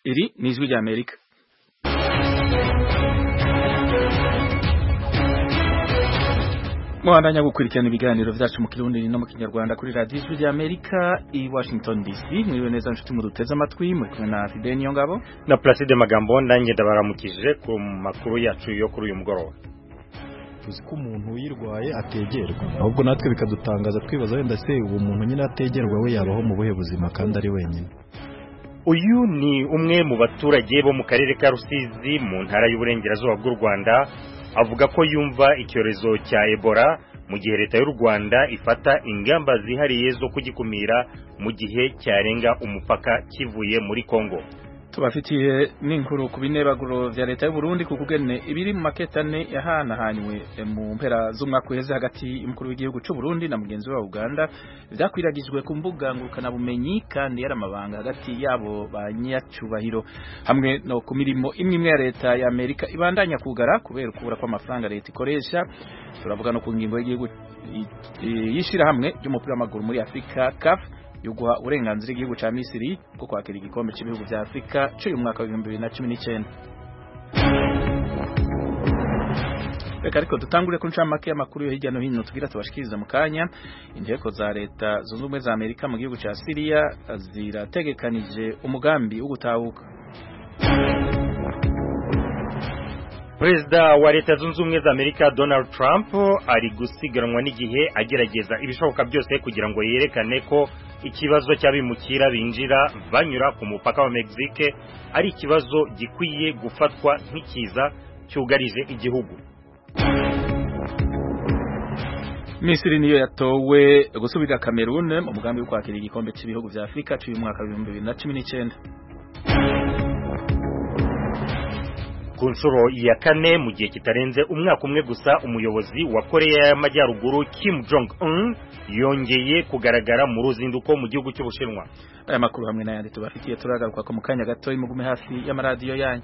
iri ni ijwi rya amerika muhandanya gukurikirana ibiganiro vyacu mu kirundi no mu kinyarwanda kuri radio ijwi rya amerika i washington dc mwiriwe neza nshuti muduteze amatwi muri kumwe na fidel niyongabo na placide magambo nanjye ndabaramukije ku makuru yacu yo kuri uyu mugoroba tuzi ko umuntu uyirwaye ategerwa ahubwo natwe bikadutangaza twibaza wenda se uwo muntu nyine ategerwa we yabaho mu buhe buzima kandi ari wenyine uyu ni umwe mu baturage bo mu karere ka rusizi mu ntara y'uburengerazuba bw'u rwanda avuga ko yumva icyorezo cya ebola mu gihe leta y'u rwanda ifata ingamba zihariye zo kugikumira mu gihe cyarenga umupaka kivuye muri kongo tubafitiye n'inkuru ku binebaguro vya leta y'u Burundi ku kugene ibiri mu maketane yahanahanywe mu mpera z'umwaka uheze hagati y'umukuru w'igihugu c'u Burundi na mugenzi wa Uganda vyakwiragijwe ku mbuga ngurukana bumenyi kandi yari amabanga hagati yabo banyacubahiro hamwe no ku mirimo imwe imwe ya leta ya Amerika ibandanya kugara kubera ukubura kw'amafaranga leta ikoresha turavuga no ku ngingo y'igihugu yishira hamwe ry'umupira w'amaguru muri Afrika CAF yuguha uburenganzira igihugu ca Misiri bwo kwakira igikombe cy'ibihugu vya Afrika cy'uyu mwaka wa 2019 Reka ariko dutangure ku ncamake y'amakuru yo hirya no hino tugira tubashikiriza mu kanya inteko za leta zunze ubumwe za Amerika mu gihugu ca Syria zirategekanije umugambi wo gutahuka Perezida wa leta zunze ubumwe za Amerika Donald Trump ari gusiganwa n'igihe agerageza ibishoboka byose kugira ngo yerekane ko ikibazo cy'abimukira binjira banyura ku mupaka wa Mexique ari ikibazo gikwiye gufatwa nk'ikiza cyugarije igihugu Misiri niyo yatowe gusubirira Cameroon mu mugambi wo kwakira igikombe cy'ibihugu vya Afrika cy'uyu mwaka wa 2019 ku nshuro ya kane mu gihe kitarenze umwaka umwe gusa umuyobozi wa koreya y'amajyaruguru Kim Jong Un yongeye kugaragara mu ruzinduko mu gihugu cy'ubushinwa aya makuru hamwe n'ayandi tubafitiye turagaruka ko mu kanya gato imugume hafi y'amaradiyo yanyu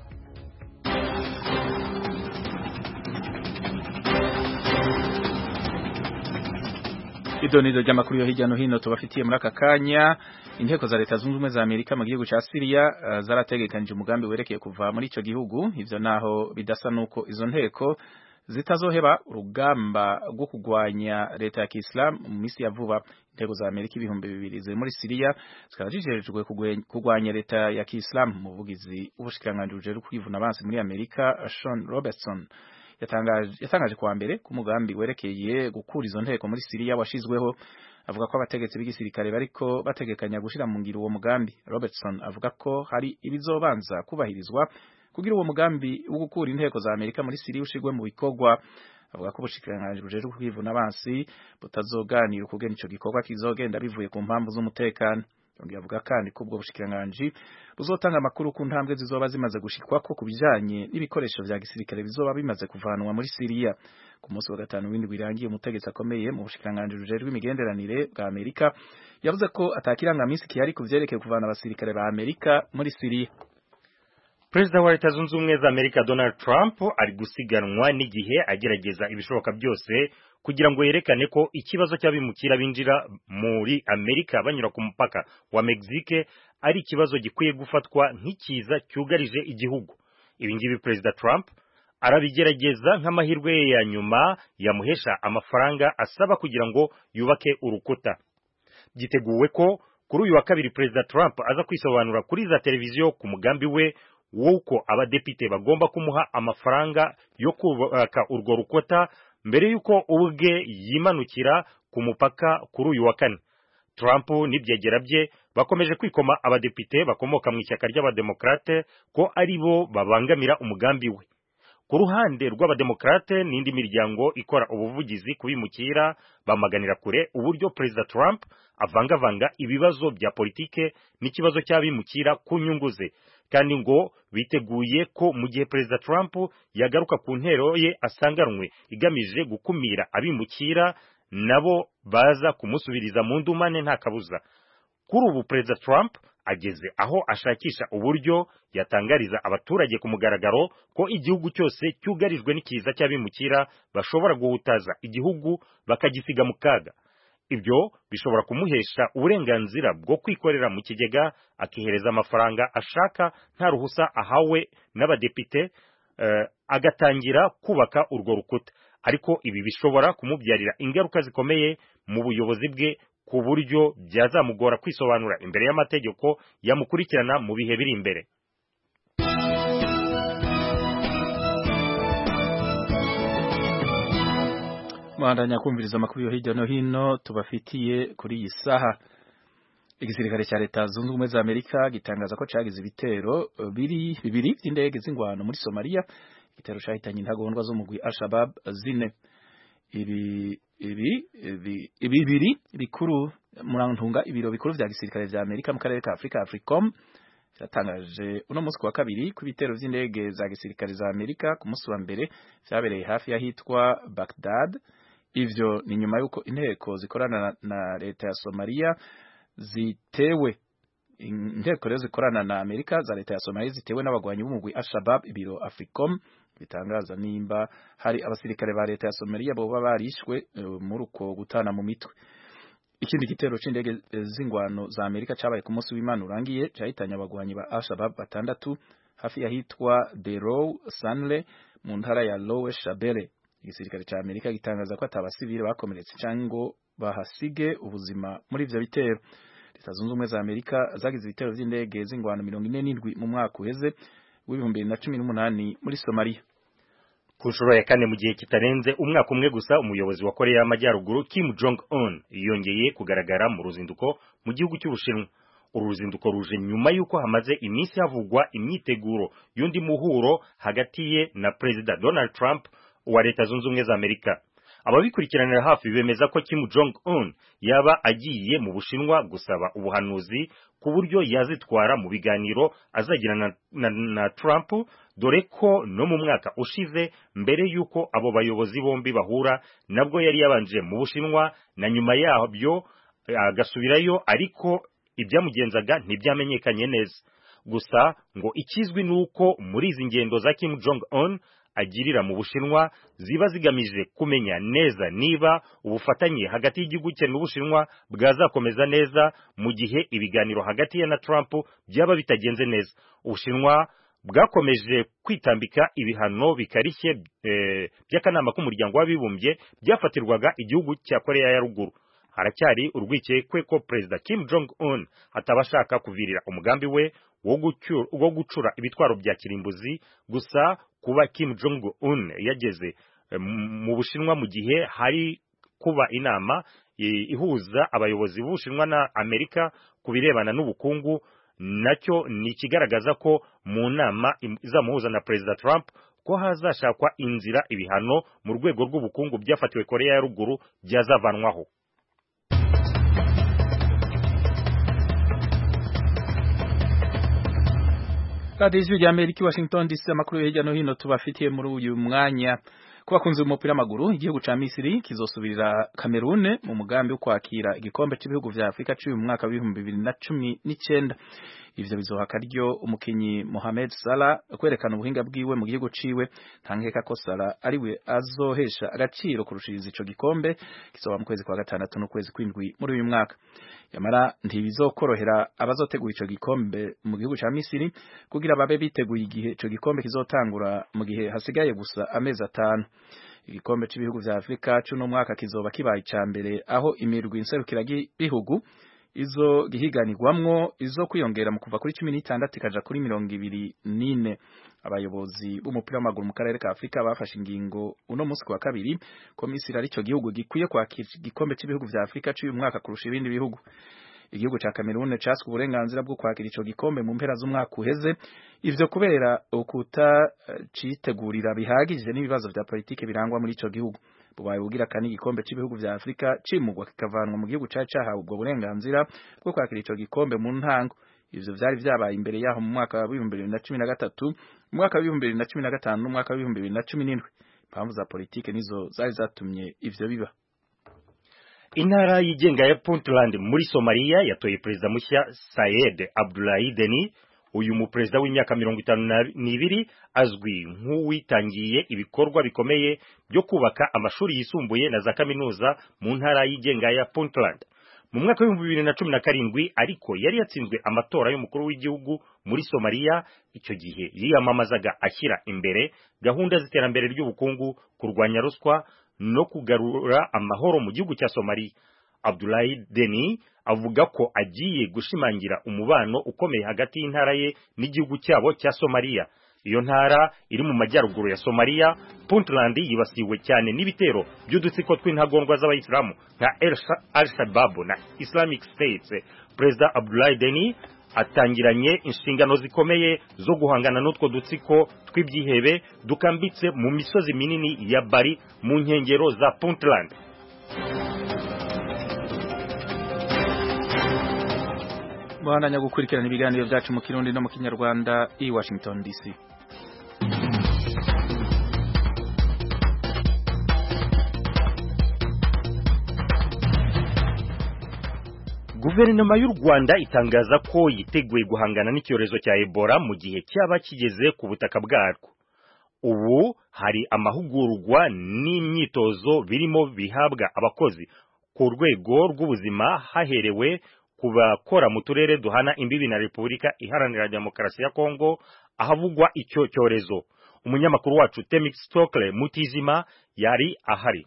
idonido ry'amakuru yo hirya no hino tubafitiye muri aka kanya inteko za leta zunze ubumwe za Amerika mu gihugu ca Syria uh, zarategekanije umugambi werekeye kuva muri ico gihugu ivyo naho bidasa nuko izo nteko zitazoheba urugamba rwo kugwanya leta ya Kiislam mu misi ya vuba inteko za Amerika ibihumbi bibiri ziri muri Syria zikaba zijejwe kugwanya leta ya Kiislam umuvugizi w'ubushikiranganji bujejwe kwivuna abansi muri Amerika Sean Robertson yatangaje yatangaje kuwa mbere ku mugambi werekeye gukura izo nteko muri Syria washizweho avuga ko abategetsi b'igisirikare bariko bategekanya gushira mu ngiro uwo mugambi Robertson avuga ko hari ibizobanza kubahirizwa kugira uwo mugambi wo gukura inteko za Amerika muri Syria ushigwe mu bikorwa avuga ko ubushikiranganje bujejwe kwivuna abansi butazoganira ukugena ico gikorwa kizogenda bivuye ku mpamvu z'umutekano yongeye avuga kandi ko ubwo bushikiranganje buzotanga amakuru ku ntambwe zizoba zimaze gushikwako ku bijanye n'ibikoresho vya gisirikare bizoba bimaze kuvanwa muri Syria ku munsi wa gatanu w'indwi birangiye umutegetsi akomeye mu bushikiranganje bujejwe imigenderanire bwa Amerika yavuze ko atakirangamisi kihari ku vyerekeye kuvana abasirikare ba Amerika muri Syria Perezida wa leta zunze ubumwe za Amerika Donald Trump ari gusiganwa n'igihe agerageza ibishoboka byose kugira ngo yerekane ko ikibazo cy'abimukira binjira muri Amerika banyura ku mupaka wa Mexique ari ikibazo gikwiye gufatwa nk'ikiza cyugarije igihugu ibi ngibi Perezida Trump arabigerageza nk'amahirwe ye ya nyuma yamuhesha amafaranga asaba kugira ngo yubake urukuta byiteguwe ko kuri uyu wa kabiri Perezida Trump aza kwisobanura kuri za televiziyo ku mugambi we wuko abadepite bagomba kumuha amafaranga yo kubaka urwo rukuta mbere yuko ubwe yimanukira ku mupaka kuri uyu wa kane Trump n'ibyegera bye bakomeje kwikoma abadepite bakomoka mu ishyaka ry'abademokrate ko ari bo babangamira umugambi we ku ruhande rw'abademokrate n'indi miryango ikora ubuvugizi kubimukira bamaganira kure uburyo Perezida Trump avangavanga ibibazo bya politike n'ikibazo cy'abimukira ku nyungu ze kandi ngo biteguye ko mu gihe Perezida Trump yagaruka ku ntero ye asanganwe igamije gukumira abimukira nabo baza kumusubiriza mu ndumane nta kabuza kuri ubu Perezida Trump ageze aho ashakisha uburyo yatangariza abaturage ku mugaragaro ko igihugu cyose cyugarijwe n'ikiza cy'abimukira bashobora guhutaza igihugu bakagisiga mu kaga ibyo bishobora kumuhesha uburenganzira bwo kwikorera mu kigega akihereza amafaranga ashaka nta ruhusa ahawe n'abadepite uh, agatangira kubaka urwo rukuta ariko ibi bishobora kumubyarira ingaruka zikomeye mu buyobozi bwe ku buryo byazamugora kwisobanura imbere y'amategeko yamukurikirana mu bihe biri imbere Mwandanya kumviriza amakuru yo hirya no hino tubafitiye kuri iyi saha igisirikare cya leta zunze ubumwe za Amerika gitangaza ko cagize ibitero biri bibiri by'indege z'ingwano muri Somalia igitero cahitanye intagondwa zo mugwi Al-Shabaab zine ibi ibi ibi bibiri bikuru murantunga ibiro bikuru vya gisirikare vya Amerika mu karere ka Afrika Africom cyatangaje uno munsi wa kabiri ku bitero vy'indege za gisirikare za Amerika ku munsi wa mbere vyabereye hafi y'ahitwa Baghdad ivyo ni nyuma yuko inteko zikorana na, na leta ya Somalia zitewe inteko rero zikorana na Amerika za leta ya Somalia zitewe n'abagwanyi b'umugwi Al-Shabaab ibiro Africom bitangaza nimba hari abasirikare ba leta ya Somalia boba barishwe uh, muri uko gutana mu mitwe ikindi gitero c'indege z'ingwano za Amerika cabaye ku munsi w'Imana urangiye cahitanye abagwanyi ba Al-Shabaab batandatu hafi yahitwa Derow Sanle mu ntara ya Lower Shabelle igisirikare ca Amerika gitangaza ko atabasivile bakomeretse canke ngo bahasige ubuzima muri ivyo bitero leta zunze ubumwe za Amerika zagize ibitero vy'indege z'ingwano mirongo ine n'indwi mu mwaka uheze w'ibihumbi bibiri na cumi n'umunani muri Somalia ku nshuro ya kane mu gihe kitarenze umwaka umwe gusa umuyobozi wa Korea y'Amajyaruguru Kim Jong Un yongeye kugaragara mu ruzinduko mu gihugu cy'Ubushinwa uru ruzinduko ruje nyuma y'uko hamaze iminsi havugwa imyiteguro y'undi muhuro hagati ye na Perezida Donald Trump wa Leta Zunze Ubumwe za Amerika ababikurikiranira hafi bemeza ko Kim Jong Un yaba agiye mu Bushinwa gusaba ubuhanuzi ku buryo yazitwara mu biganiro azagirana na, na, na Trump dore ko no mu mwaka ushize mbere y'uko abo bayobozi bombi bahura nabwo yari yabanje mu Bushinwa na nyuma yabyo agasubirayo ariko ibyamugenzaga ntibyamenyekanye neza gusa ngo ikizwi nuko muri izi ngendo za Kim Jong Un agirira mu Bushinwa ziba zigamije kumenya neza niba ubufatanye hagati y'igihugu cye n'Ubushinwa bwazakomeza neza mu gihe ibiganiro hagati ye na Trump byaba bitagenze neza Ubushinwa bwakomeje kwitambika ibihano bikarishye e, by'akanama k'umuryango w'abibumbye byafatirwaga igihugu cya Korea ya ruguru haracyari urwikekwe ko Perezida Kim Jong Un atabashaka kuvirira umugambi we wo gucura ibitwaro bya kirimbuzi gusa kuba Kim Jong Un yageze mu Bushinwa mu gihe hari kuba inama ihuza abayobozi b'Ubushinwa na Amerika ku birebana n'ubukungu nacyo ni ikigaragaza ko mu nama izamuhuza na Perezida Trump ko hazashakwa inzira ibihano mu rwego rw'ubukungu byafatiwe Korea ya ruguru byazavanwaho radiyo ijwi rya amerika i washington dc amakuru hirya no hino tubafitiye muri uyu mwanya ku bakunzi b'umupira w'amaguru igihugu ca misiri kizosubirira kamerune mu mugambi wo kwakira igikombe cy'ibihugu vya afurika cy'uyu mwaka w'ibihumbi bibiri na cumi n'icenda ivyo bizoha akaryo umukinyi Mohamed Salah kwerekana ubuhinga bwiwe mu gihugu ciwe ntankeka ko Salah ariwe azohesha agaciro kurushiriza ico gikombe kizoba mu kwezi kwa gatandatu n'ukwezi kw'indwi muri uyu mwaka yamara ntibizokorohera abazotegura ico gikombe mu gihugu ca Misiri kugira babe biteguye igihe ico gikombe kizotangura mu gihe hasigaye gusa amezi atanu igikombe cy'ibihugu vya Afrika cy'uno mwaka kizoba kibaye ica mbere aho imirwi inserukira bihugu izo gihiganirwamwo izo kwiyongera mu kuva kuri cumi n'itandatu ikaja kuri mirongo ibiri n'ine abayobozi b'umupira w'amaguru mu karere ka Afrika bafashe ingingo uno munsi wa kabiri ko Misiri ari cyo gihugu gikwiye kwakira igikombe cy'ibihugu vya Afrika cy'uyu mwaka kurusha ibindi bihugu igihugu ca Cameroon caswe uburenganzira bwo kwakira ico gikombe mu mpera z'umwaka uheze ivyo kubera ukuta citegurira bihagije n'ibibazo vya politike birangwa muri ico gihugu bubaye bugira kandi igikombe cy'ibihugu vya Afrika cimugwa kikavanwa mu gihugu ca cahawe ubwo burenganzira bwo kwakira ico gikombe mu ntango ivyo vyari vyabaye imbere yaho mu mwaka wa 2013 mu mwaka wa 2015 n'umwaka wa 2017 impamvu za politike nizo zari zatumye ivyo biba intara yigenga ya Puntland muri Somalia yatoye perezida mushya Sayed Abdullahi Deni uyu muperezida w'imyaka mirongo itanu n'ibiri azwi nk'uwitangiye ibikorwa bikomeye byo kubaka amashuri yisumbuye na za kaminuza mu ntara yigenga ya Puntland mu mwaka w'ibihumbi bibiri na cumi na karindwi ariko yari yatsinzwe amatora y'umukuru w'igihugu muri Somalia icyo gihe yiyamamazaga ashyira imbere gahunda z'iterambere ry'ubukungu kurwanya ruswa no kugarura amahoro mu gihugu cya Somalia Abdullahi Deni avuga ko agiye gushimangira umubano ukomeye hagati y'intara ye n'igihugu cyabo cya Somalia iyo ntara iri mu majyaruguru ya Somalia Puntland yibasiwe cyane n'ibitero by'udutsiko tw'intagondwa z'abayisilamu nka Al-Shabaab na Islamic State Perezida Abdullahi Deni atangiranye inshingano zikomeye zo guhangana n'utwo dutsiko tw'ibyihebe dukambitse mu misozi minini ya Bari mu nkengero za Puntland Mwana gukurikirana ibiganiro byacu mu Kirundi no mu Kinyarwanda i Washington DC Guverinoma y'u Rwanda itangaza ko yiteguye guhangana n'icyorezo cya Ebola mu gihe cyaba kigeze ku butaka bwarwo. Ubu hari amahugurwa n'imyitozo birimo bihabwa abakozi ku rwego rw'ubuzima haherewe ku bakora mu turere duhana imbibi na Repubulika Iharanira Demokarasi ya Kongo ahavugwa icyo cyorezo. Umunyamakuru wacu Temix Stokle Mutizima yari ahari.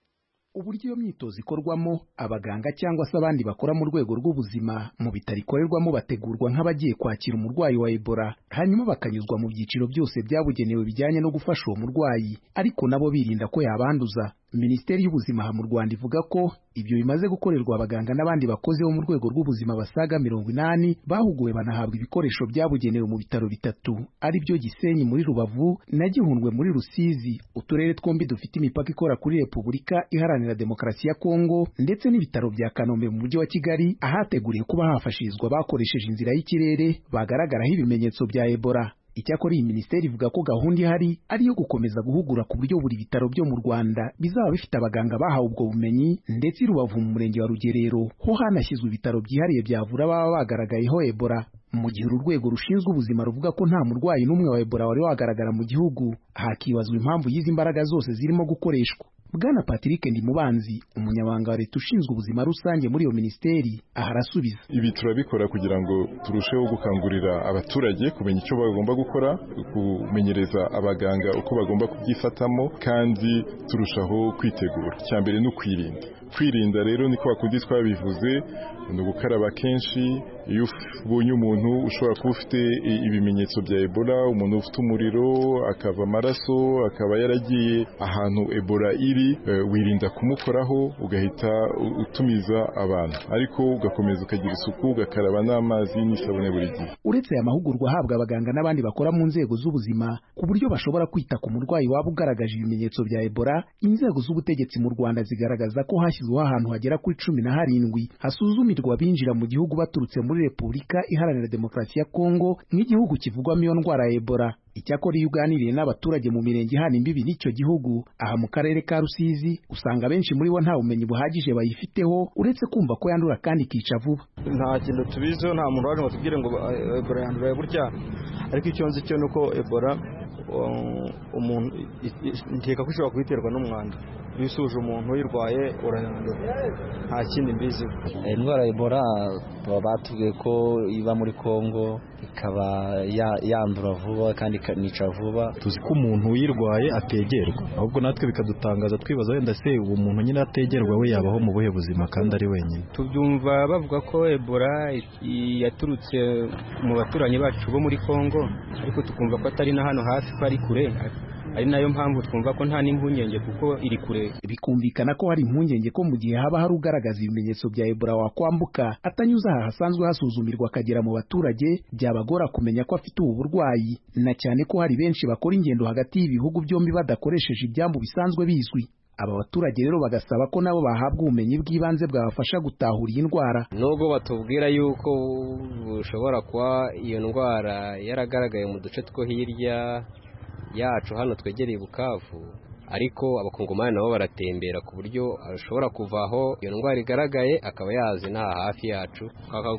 uburyo iyo myitozo ikorwamo abaganga cyangwa se abandi bakora mu rwego rw'ubuzima mu bitaro ikorerwamo bategurwa nk'abagiye kwakira umurwayi wa Ebola hanyuma bakanyuzwa mu byiciro byose byabugenewe bijyanye no gufasha uwo murwayi ariko nabo birinda ko yabanduza Minisiteri y'ubuzima mu Rwanda ivuga ko ibyo bimaze gukorerwa abaganga n'abandi bakozi bo mu rwego rw'ubuzima basaga mirongo inani bahuguwe banahabwa ibikoresho byabugenewe mu bitaro bitatu ari byo Gisenyi muri Rubavu na Gihundwe muri Rusizi uturere twombi dufite imipaka ikora kuri Repubulika Iharanira Demokarasi ya Kongo ndetse n'ibitaro bya Kanombe mu mujyi wa Kigali ahateguriwe kuba hafashirizwa bakoresheje inzira y'ikirere bagaragaraho ibimenyetso bya Ebola Icyakora iyi minisiteri ivuga ko gahunda ihari ari iyo gukomeza guhugura ku buryo buri bitaro byo mu Rwanda bizaba bifite abaganga bahawe ubwo bumenyi ndetse i Rubavu mu murenge wa Rugerero ho hanashyizwe ibitaro byihariye byavura baba bagaragayeho Ebola mu gihe uru rwego rushinzwe ubuzima ruvuga ko nta murwayi n'umwe wa Ebola wari wagaragara mu gihugu hakibazwa impamvu y'izi mbaraga zose zirimo gukoreshwa Bwana Patrick Ndimubanzi umunyabanga wa leta ushinzwe ubuzima rusange muri iyo minisiteri aha arasubiza ibi turabikora kugira ngo turusheho gukangurira abaturage kumenya icyo bagomba gukora kumenyereza abaganga uko bagomba kubyifatamo kandi turushaho kwitegura icya mbere ni ukwirinda kwirinda rero niko bakundi twabivuze ni ugukaraba kenshi iyo ubonye umuntu ushobora kuba ufite ibimenyetso bya ebola umuntu ufite umuriro akava amaraso akaba yaragiye ahantu ebola iri wirinda kumukoraho ugahita utumiza abantu ariko ugakomeza ukagira isuku ugakaraba n'amazi n'isabune buri gihe uretse aya mahugurwa ahabwa abaganga n'abandi bakora mu nzego z'ubuzima ku buryo bashobora kwita ku murwayi waba ugaragaje ibimenyetso bya ebola inzego z'ubutegetsi mu rwanda zigaragaza ko hashyizweho ahantu hagera kuri cumi na harindwi hasuzumirwa abinjira mu gihugu baturutse muri repubulika iharanira demokarasi ya kongo nk'igihugu kivugwamo iyo ndwara ya ebola icyakora iyo uganiriye n'abaturage mu mirenge ihana imbibi n'icyo gihugu aha mu karere ka rusizi usanga benshi muri bo nta bumenyi buhagije bayifiteho uretse kumva ko yandura kandi ikica vuba nta kintu tubiziho nta muntu waje ngo tubwire ngo ebola yandura gutya ariko icyo nzi cyo ni uko ebola umuntu nkeka ko ishobora kuyiterwa n'umwanda iyo usuje umuntu uyirwaye urayandura nta kindi mbiziho indwara ya ebola baba batubwiye ko iba muri congo ikaba yandura vuba kandi ikanica vuba tuzi ko umuntu uyirwaye ategerwa ahubwo natwe bikadutangaza twibaza wenda se uwo muntu nyine ategerwa we yabaho mu buhe buzima kandi ari wenyine tubyumva bavuga ko ebola yaturutse mu baturanyi bacu bo muri congo ariko tukumva ko atari na hano hafi ko ari kure ari nayo mpamvu twumva ko nta n'impungenge kuko iri kure bikumvikana ko hari impungenge ko mu gihe haba hari ugaragaza ibimenyetso bya ebola wakwambuka atanyuze aha hasanzwe hasuzumirwa akagera mu baturage byabagora kumenya ko afite ubu burwayi na cyane ko hari benshi bakora ingendo hagati y'ibihugu byombi badakoresheje ibyambu bisanzwe bizwi aba baturage rero bagasaba ko nabo bahabwa ubumenyi bw'ibanze bwabafasha gutahura iyi ndwara nubwo batubwira yuko bushobora kuba iyo ndwara yaragaragaye mu duce two hirya yacu hano twegereye bukavu ariko abakongomani nabo baratembera ku buryo ashobora kuva aho iyo ndwara igaragaye akaba yazi n'aha hafi yacu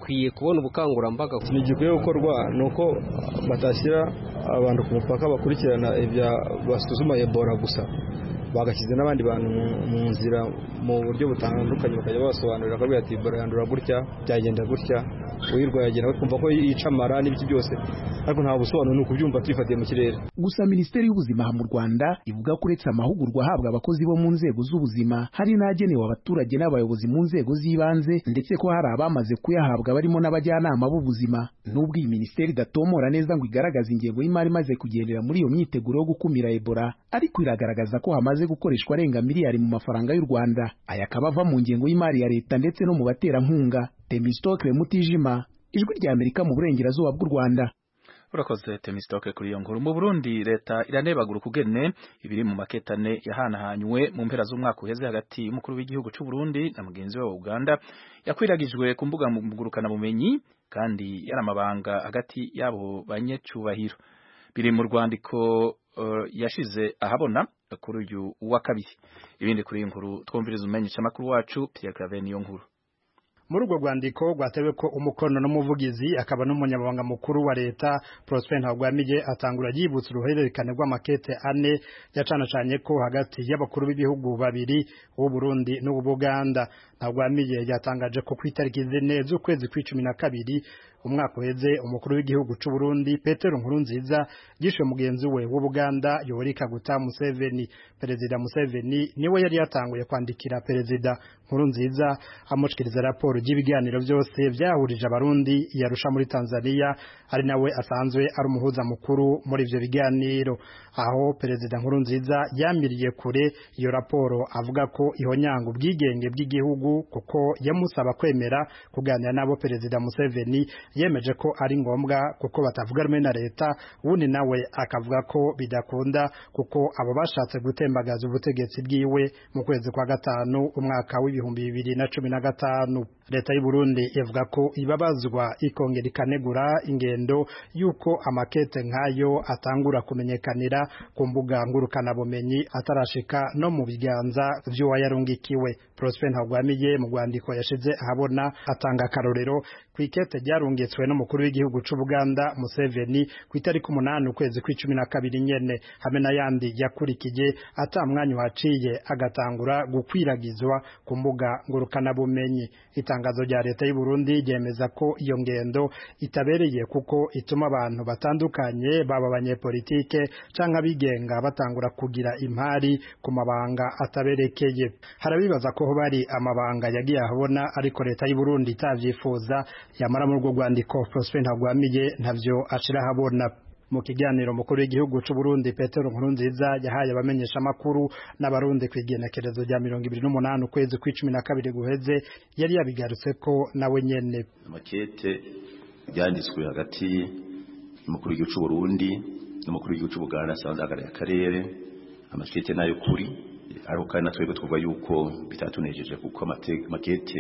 bakwiye kubona ubukangurambaga ikintu gikwiye gukorwa ni uko batashyira abantu ku mupaka bakurikirana ibya basuzuma ebola gusa bagashyize n'abandi bantu mu nzira mu buryo butandukanye bakajya babasobanurira ko ati ebola yandura gutya byagenda gutya uyirwaye agenda bakumva ko yica amara n'ibiki byose ariko nta busobanuro ni ukubyumva tuyifatiye mu kirere gusa minisiteri y'ubuzima mu rwanda ivuga ko uretse amahugurwa ahabwa abakozi bo mu nzego z'ubuzima hari n'agenewe abaturage n'abayobozi mu nzego z'ibanze ndetse ko hari abamaze kuyahabwa barimo n'abajyanama b'ubuzima n'ubwo iyi minisiteri idatomora neza ngo igaragaze ingengo y'imari imaze kugendera muri iyo myiteguro yo gukumira ebola ariko iragaragaza ko hamaze gukoreshwa arenga miliyari mu mafaranga y'u rwanda aya akaba ava mu ngengo y'imari ya leta ndetse no mu baterankunga temistokle mutijima ijwi rya amerika mu burengerazuba bw'u rwanda urakoze temistoke kuri iyo nkuru mu burundi leta iranebagura ukugene ibiri mu maketane yahanahanywe mu mpera z'umwaka uheze hagati y'umukuru w'igihugu cy'u Burundi na mugenzi we wa uganda yakwiragijwe ku mbuga ngurukanabumenyi kandi yari amabanga hagati y'abo banyecubahiro biri mu rwandiko uh, yashize ahabona kuri uyu wa kabiri ibindi kuri iyi nkuru twumviriza umenyesha amakuru wacu Pierre Claver niyo nkuru muri urwo rwandiko rwatewe ko umukono n'umuvugizi akaba n'umunyamabanga mukuru wa leta Prosper Ntagwamije atangura yibutsa uruhererekane rw'amakete ane yacanacanye ko hagati y'abakuru b'ibihugu babiri w'u Burundi n'u Buganda Ntagwamije yatangaje ko ku itariki zine z'ukwezi kw'icumi na kabiri umwaka uheze umukuru w'igihugu cy'u Burundi Petero Nkurunziza yishe mugenzi we w'u Buganda Yoweri Kaguta Museveni perezida Museveni niwe yari yatanguye kwandikira perezida Nkurunziza amushikiriza raporo ry'ibiganiro byose byahurije abarundi yarusha muri Tanzania ari nawe asanzwe ari umuhuza mukuru muri ivyo biganiro aho perezida Nkurunziza yamiriye kure iyo raporo avuga ko ihonyanga ubwigenge bw'igihugu kuko yamusaba kwemera kuganira nabo perezida Museveni yemeje ko ari ngombwa kuko batavuga rumwe na leta ubundi nawe akavuga ko bidakunda kuko abo bashatse gutembagaza ubutegetsi bwiwe mu kwezi kwa gatanu umwaka w'ibihumbi bibiri na cumi na gatanu leta y'u Burundi ivuga ko ibabazwa ikongera ikanegura ingendo y'uko amakete nk'ayo atangura kumenyekanira ku mbuga ngurukanabumenyi atarashika no mu biganza vy'uwayarungikiwe Prosper Ntagwamiye mu rwandiko yashize ahabona atanga akarorero ku ikete ryarungitswe n'umukuru w'igihugu c'u Buganda Museveni ku itariki umunani ukwezi kw'icumi na kabiri nyene hamwe n'ayandi yakurikije ata mwanya uhaciye agatangura gukwiragizwa ku mbuga ngurukanabumenyi itangazo rya leta y'u Burundi ryemeza ko iyo ngendo itabereye kuko ituma abantu batandukanye baba abanyepolitike canke abigenga batangura kugira impari ku mabanga ataberekeye harabibaza ko bari amabanga yagiye ahabona ariko leta y'u Burundi itavyifuza yamara muri urwo rwandiko Prosper Ntagwamiye ntavyo ashira ahabona mu kiganiro mukuru w'igihugu cy'u Burundi Petero Nkurunziza yahaye abamenyesha makuru n'abarundi ku igenekerezo rya mirongo ibiri n'umunani ukwezi kw'icumi na kabiri guheze yari yabigarutse ko nawe nyene amakete byanditswe hagati y'umukuru w'igihugu cy'u Burundi n'umukuru w'igihugu cy'u Buganda asanzwe ahagarariye akarere amakete nayo kuri ariko kandi natwebwe twavuga yuko bitatunejeje kuko amakete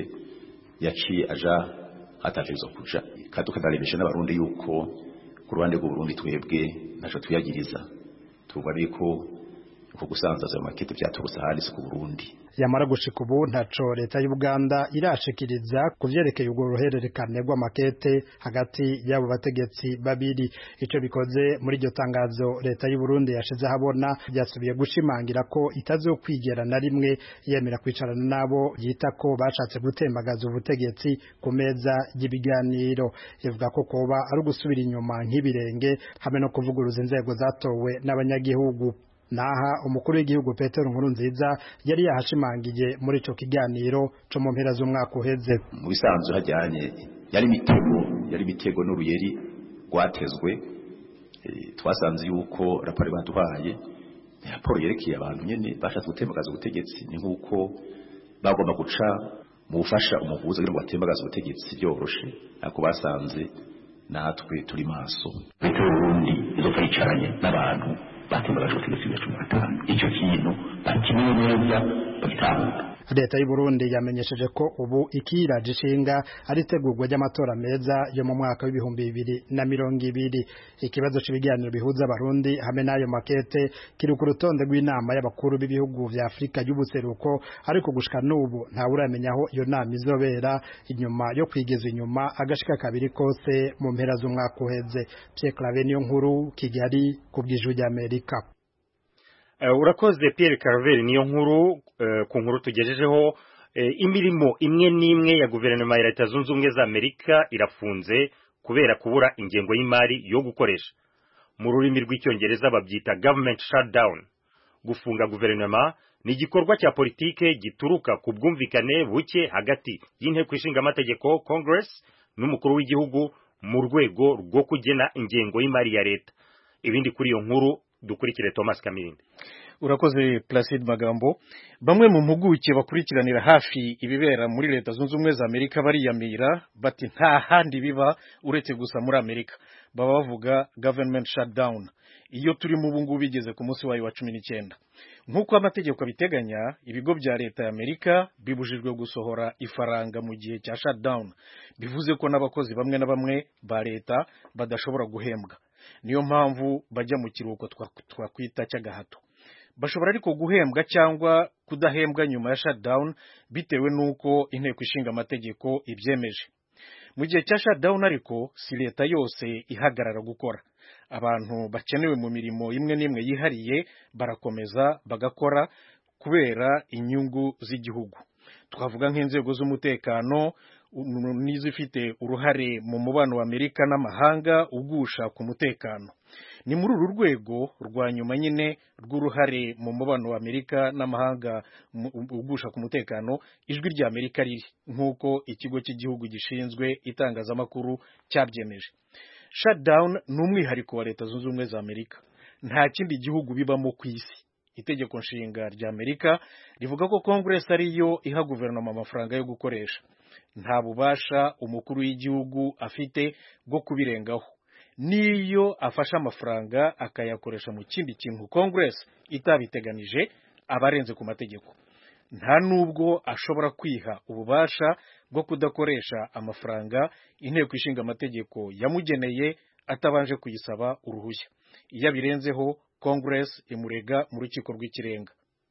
yaciye aja hatategerezwa kuja kandi tukanarebesha n'abarundi yuko ku ruhande rw'uburundi twebwe ntaco tuyagiriza tuvuga ariko uko gusanzaza ayo makete vyaturutse ahandi si ku burundi yamara gushika ubu ntaco leta y'u Buganda irashikiriza ku vyerekeye urwo ruhererekane rw'amakete hagati y'abo bategetsi babiri ico bikoze muri iryo tangazo leta y'u Burundi yashize habona byasubiye gushimangira ko itazokwigera na rimwe yemera kwicarana nabo yita ko bashatse gutembagaza ubutegetsi ku meza y'ibiganiro ivuga ko koba ari ugusubira inyuma nk'ibirenge hamwe no kuvuguruza inzego zatowe n'abanyagihugu naha umukuru w'igihugu Petero Nkurunziza yari yahashimangiye muri ico kiganiro co mu mpera z'umwaka uheze mu bisanzwe hajyanye yari mitego yari mitego n'uruyeri rwatezwe e, twasanze yuko raporo baduhaye raporo yerekeye abantu nyene bashatse gutembagaza ubutegetsi ni nk'uko bagomba guca mu bufasha umuvuzi kugira ngo batembagaze ubutegetsi byoroshe ariko basanze natwe turi maso leta y'uburundi izofa yicaranye n'abantu batembagaje ubutegetsi bwa cumi na gatanu icyo kintu bakimenye neza bagitanga leta y'u Burundi yamenyesheje ko ubu ikiraje ishinga ari itegurwa ry'amatora meza yo mu mwaka w'ibihumbi bibiri na mirongo ibiri ikibazo cy'ibiganiro bihuza abarundi hamwe n'ayo makete kiri ku rutonde rw'inama y'abakuru b'ibihugu vya Afurika y'ubuseruko ariko gushika n'ubu ntawe uramenya aho iyo nama izobera inyuma yo kwigeza inyuma agashika kabiri kose mu mpera z'umwaka uheze Pierre Claver niyo nkuru Kigali ku bw'ijwi ry'Amerika Uh, urakoze Pierre Carver niyo nkuru uh, ku nkuru tugejejeho uh, imirimo imwe n'imwe ya guverinoma ya leta zunze ubumwe za Amerika irafunze kubera kubura ingengo y'imari yo gukoresha mu rurimi rw'icyongereza babyita government shutdown gufunga guverinoma ni igikorwa cya politike gituruka ku bwumvikane buke hagati y'inteko ishinga amategeko Congress n'umukuru w'igihugu mu rwego rwo kugena ingengo y'imari ya leta ibindi kuri iyo nkuru dukurikire Thomas Kamirinde urakoze Placide Magambo bamwe mu mpuguke bakurikiranira hafi ibibera muri leta zunze ubumwe za Amerika bariyamira bati nta handi biba uretse gusa muri Amerika baba bavuga government shutdown iyo turi mu bungu bigeze ku munsi wayo wa cumi n'icyenda nk'uko amategeko abiteganya ibigo bya leta ya Amerika bibujijwe gusohora ifaranga mu gihe cya shutdown bivuze ko n'abakozi bamwe na bamwe ba leta badashobora guhembwa niyo mpamvu bajya mu kiruhuko twakwita cy'agahato bashobora ariko guhembwa cyangwa kudahembwa nyuma ya shutdown bitewe n'uko inteko ishinga amategeko ibyemeje mu gihe cya shutdown ariko si leta yose ihagarara gukora abantu bakenewe mu mirimo imwe n'imwe yihariye barakomeza bagakora kubera inyungu z'igihugu twavuga nk'inzego z'umutekano n'izifite uruhare mu mubano wa Amerika n'amahanga ugusha ku mutekano ni muri uru rwego rwa nyuma nyine rw'uruhare mu mubano wa Amerika n'amahanga ugusha ku mutekano ijwi rya Amerika riri nk'uko ikigo cy'igihugu gishinzwe itangazamakuru cyabyemeje shutdown ni umwihariko wa leta zunze ubumwe za Amerika nta kindi gihugu bibamo ku isi itegeko nshinga rya Amerika rivuga ko Congress ariyo iha guverinoma amafaranga yo gukoresha nta bubasha umukuru w'igihugu afite bwo kubirengaho niyo afashe amafaranga akayakoresha mu kindi kintu Congress itabiteganije aba arenze ku mategeko nta nubwo ashobora kwiha ububasha bwo kudakoresha amafaranga inteko ishinga amategeko yamugeneye atabanje kuyisaba uruhushya iyo abirenzeho Congress imurega mu rukiko rw'ikirenga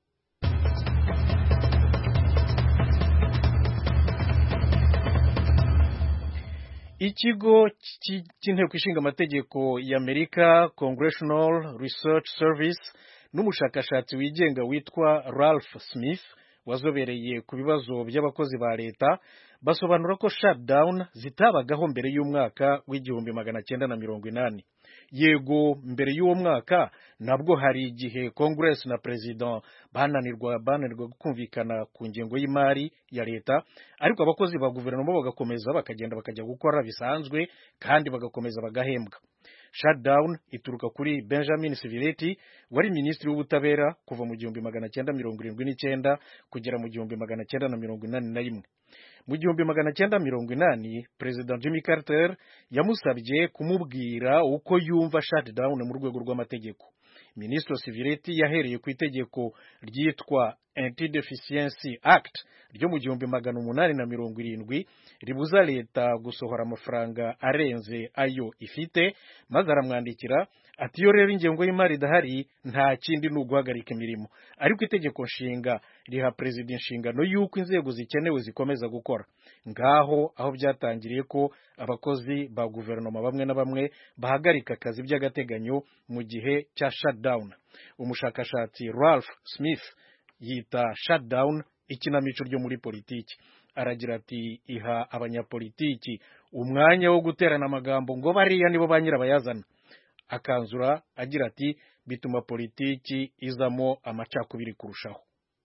ikigo cy'inteko ishinga amategeko y'Amerika Congressional Research Service n'umushakashatsi wigenga witwa Ralph Smith wazobereye ku bibazo by'abakozi ba leta basobanura ko shutdown zitabagaho mbere y'umwaka w'igihumbi magana cyenda na mirongo inani yego mbere y'uwo mwaka nabwo hari igihe Congress na President bananirwa bananirwa kumvikana ku ngengo y'imari ya leta ariko abakozi ba guverinoma bagakomeza bakagenda bakajya gukora bisanzwe kandi bagakomeza bagahembwa shutdown ituruka kuri Benjamin Civiletti wari minisitiri w'ubutabera kuva mu gihumbi magana cyenda mirongo irindwi n'icyenda kugera mu gihumbi magana cyenda na mirongo inani na rimwe mu gihumbi magana cyenda mirongo inani perezida Jimmy Carter yamusabye kumubwira uko yumva shutdown mu rwego rw'amategeko minisitiri Civiletti yahereye ku itegeko ryitwa Anti-Deficiency Act ryo mu gihumbi magana umunani na mirongo irindwi ribuza leta gusohora amafaranga arenze ayo ifite maze aramwandikira ati iyo rero ingengo y'imari idahari nta kindi ni uguhagarika imirimo ariko itegeko nshinga riha perezida inshingano y'uko inzego zikenewe zikomeza gukora ngaho aho byatangiriye ko abakozi ba guverinoma bamwe na bamwe bahagarika akazi by'agateganyo mu gihe cya shutdown umushakashatsi Ralph Smith yita shutdown ikinamico ryo muri politiki aragira ati iha abanyapolitiki umwanya wo guterana amagambo ngo bariya nibo ba nyirabayazana akanzura agira ati bituma politiki izamo amacakubiri kurushaho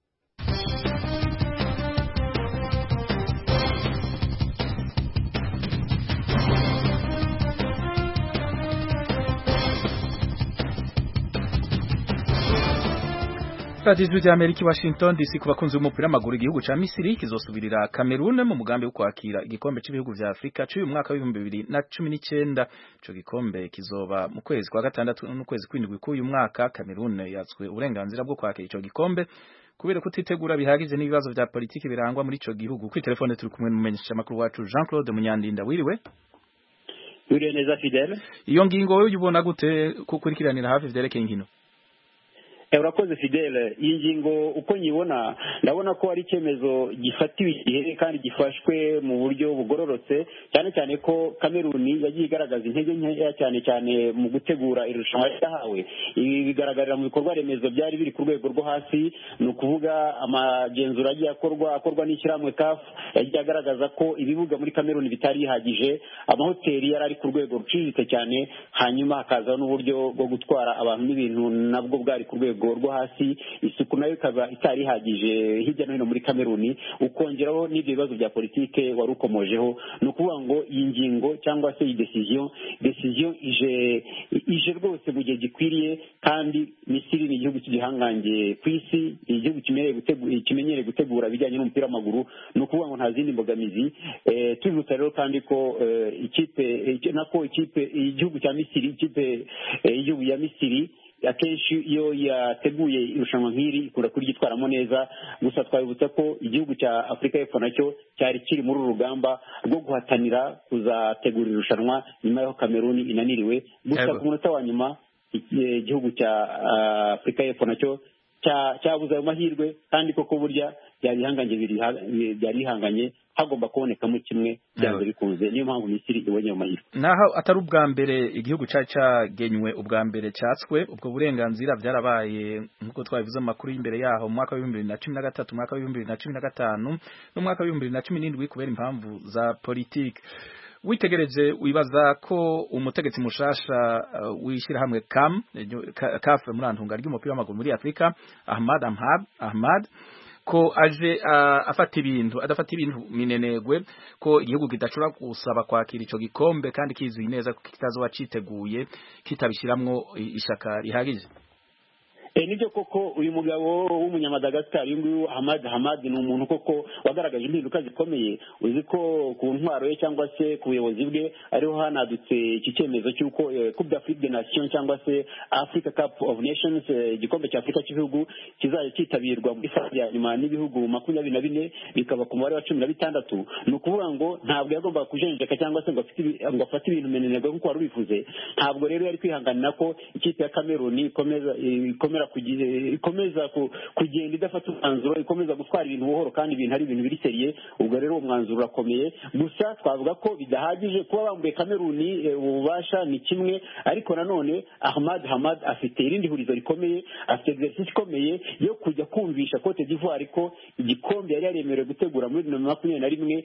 radiyo ijwi rya amerika i washington dc ku bakunzi b'umupira w'amaguru igihugu cya misiri kizosubirira kamerune mu mugambi wo kwakira igikombe cy'ibihugu bya afurika cy'uyu mwaka w'ibihumbi bibiri na cumi n'icyenda icyo gikombe kizoba mu kwezi kwa gatandatu n'ukwezi kw'indwi k'uyu mwaka kamerune yatswe uburenganzira bwo kwakira icyo gikombe kubera kutitegura bihagije n'ibibazo vya politiki birangwa muri ico gihugu kuri telefone turi kumwe n'umumenyesha makuru wacu Jean Claude Munyandinda wiriwe Wiriwe neza Fidel iyo ngingo wewe ubona gute kukurikiranira hafi vyerekeye inkino urakoze fidele iyi ngingo uko nyibona ndabona ko ari icyemezo gifatiwe igihe kandi gifashwe mu buryo bugororotse cyane cyane ko kameruni yagiye igaragaza intege nkeya cyane cyane mu gutegura irushanwa ryahawe ibi bigaragarira mu bikorwa remezo byari biri ku rwego rwo hasi ni ukuvuga amagenzura agiye akorwa akorwa n'ishyirahamwe kafu yagiye agaragaza ko ibibuga muri kameruni bitari bihagije amahoteli yari ari ku rwego ruciriritse cyane hanyuma hakazaho n'uburyo bwo gutwara abantu n'ibintu nabwo bwari ku rwego rwo hasi isuku nayo ikaba itari ihagije hirya no hino muri kameruni ukongeraho n'ibyo bibazo bya politike wari ukomojeho ni ukuvuga ngo iyi ngingo cyangwa se iyi desiziyo desiziyo ije ije rwose mu gihe gikwiriye kandi misiri ni igihugu cy'igihangange ku isi ni igihugu kimenyereye gutegura ibijyanye n'umupira w'amaguru ni ukuvuga ngo nta zindi mbogamizi tubibutsa rero kandi ko ikipe nako ikipe igihugu cya misiri ikipe y'igihugu ya misiri akenshi iyo yateguye irushanwa nk'iri ikunda kuryitwaramo neza gusa twabibutsa ko igihugu cya afurika y'epfo nacyo cyari kiri muri uru rugamba rwo guhatanira kuzategura irushanwa nyuma y'aho kameruni inaniriwe gusa ku munota wa nyuma igihugu cya afurika y'epfo nacyo cyabuze ayo mahirwe kandi koko burya byari bihanganye hagomba kubonekamo kimwe byanze bikunze niyo mpamvu misiri ibonye ayo mahirwe naho atari ubwa mbere igihugu cyari cyagenywe ubwa mbere cyatswe ubwo burenganzira byarabaye nk'uko twabivuze mu makuru y'imbere yaho mu mwaka w'ibihumbi bibiri na cumi na gatatu umwaka w'ibihumbi bibiri na cumi na gatanu n'umwaka w'ibihumbi bibiri na cumi n'indwi kubera impamvu za politiki witegereje wibaza ko umutegetsi mushasha uh, w'ishyirahamwe kam kaf muri antunga ry'umupira w'amaguru muri afurika ahmad ahmad ahmad ko aje uh, afata ibintu adafata ibintu minenegwe ko igihugu kidashobora gusaba kwakira ico gikombe kandi kizuye neza ko kitazoba citeguye kitabishiramwo ishaka rihagije nibyo koko uyu mugabo w'umunyamadagascar uyu nguyu hamad hamad ni umuntu koko wagaragaje impinduka zikomeye uzi ko ku ntwaro ye cyangwa se ku buyobozi bwe ariho hanadutse iki cyemezo cy'uko coupe d'afrique de nation cyangwa se africa cup of nations igikombe cya afurika cy'ibihugu kizajya cyitabirwa muri fasi ya nyuma n'ibihugu makumyabiri na bine bikaba ku mubare wa cumi na bitandatu ni ukuvuga ngo ntabwo yagombaga kujenjeka cyangwa se ngo afate ibintu menenegwe nk'uko wari ubivuze ntabwo rero yari kwihanganira ko ikipe ya kameruni ikomeza ikomera ikomeza kugenda idafata umwanzuro ikomeza gutwara ibintu buhoro kandi ibintu ari ibintu biri seriye ubwo rero uwo mwanzuro urakomeye gusa twavuga ko bidahagije kuba bambuye kameruni ububasha ni kimwe ariko nanone ahmad hamad afite irindi hurizo rikomeye afite exercice ikomeye yo kujya kumvisha cote d'ivoire ko igikombe yari yaremerewe gutegura muri bibiri na makumyabiri na rimwe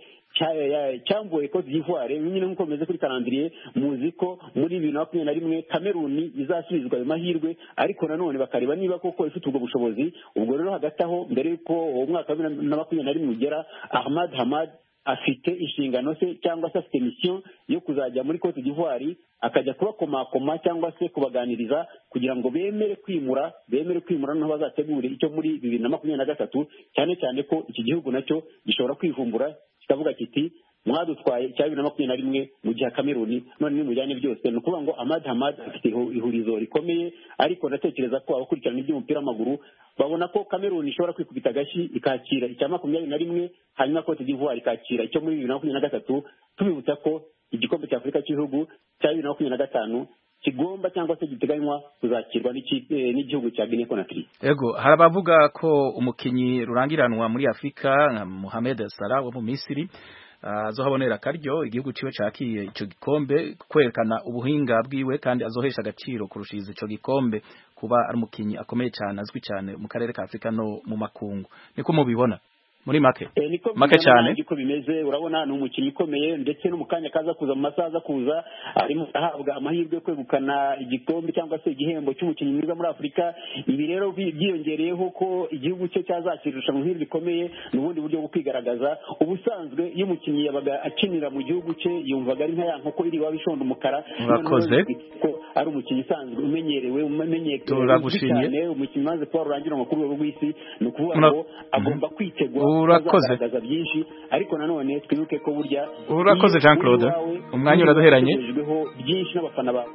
cyambuwe cote d'ivoire nyine nk'uko bimeze kuri karandiriye muzi ko muri bibiri na makumyabiri na rimwe kameruni izasubizwa ayo mahirwe ariko nanone bakareba niba koko ifite ubwo bushobozi ubwo rero hagati aho mbere y'uko uwo mwaka wa bibiri na makumyabiri na rimwe ugera ahmad hamad afite inshingano se cyangwa se afite misiyo yo kuzajya muri cote d'ivoire akajya kubakomakoma cyangwa se kubaganiriza kugira ngo bemere kwimura bemere kwimura noneho bazategure icyo muri bibiri na makumyabiri na gatatu cyane cyane ko iki gihugu nacyo gishobora kwivumbura kikavuga kiti mwadutwaye icya bibiri na makumyabiri na rimwe mu gihe kameruni none nimujyane byose ni ukuvuga ngo amad hamad afite ihurizo rikomeye ariko ndatekereza ko abakurikirana iby'umupira w'amaguru babona ko kameruni ishobora kwikubita agashyi ikakira icya makumyabiri na rimwe hanyuma cote d'ivoire ikakira icyo muri bibiri na makumyabiri na gatatu tubibutsa ko igikombe cya afurika cy'ibihugu cya bibiri na makumyabiri na gatanu kigomba cyangwa se giteganywa kuzakirwa n'igihugu cya Guinea Conakry. Ego hari abavuga ko umukinyi rurangiranwa muri Afurika nka Mohamed Salah wo mu Misiri azohabonera akaryo igihugu ciwe cakiye ico gikombe kwerekana ubuhinga bwiwe kandi azohesha agaciro kurushiza ico gikombe kuba ari umukinyi akomeye cyane azwi cyane mu karere ka Afurika no mu makungu niko mubibona muri make e, niko make cyane uko bimeze urabona ni umukinnyi ukomeye ndetse no mu kanya kaza kuza mu masaha aza kuza arimo ahabwa amahirwe yo kwegukana igikombe cyangwa se igihembo cy'umukinnyi mwiza muri afurika ibi rero byiyongereyeho ko igihugu cye cyazakira irushanwa nk'iri rikomeye ni ubundi buryo bwo kwigaragaza ubusanzwe iyo umukinnyi yabaga akinira mu gihugu cye yumvaga ari nka ya nkoko iri waba ishonda umukara urakoze ko ari umukinnyi usanzwe umenyerewe umenyekanye turagushimye umukinnyi maze kuba rurangiranwa ku rwego rw'isi ni ukuvuga ngo agomba kwitegura urakoze byinshi ariko nanone twibuke ko burya urakoze Jean Claude umwanya uraduheranye byinshi n'abafana bawe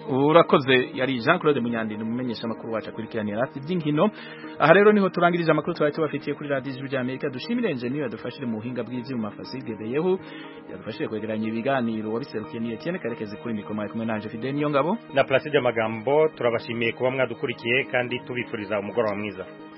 urakoze yari Jean Claude Munyandinda umumenyesha makuru wacu akurikiranira rati by'inkino aha rero niho turangirije amakuru twari tubafitiye kuri radio ijwi ry'Amerika dushimire engineer yadufashije mu buhinga bw'ivyuma Fasige Beyehu yadufashije kwegeranya ibiganiro wabiserukiye ni Etienne Karekezi kuri mikoro mari kumwe nanje Fidel Niyongabo na Placide Magambo turabashimiye kuba mwadukurikiye kandi tubifuriza umugoroba mwiza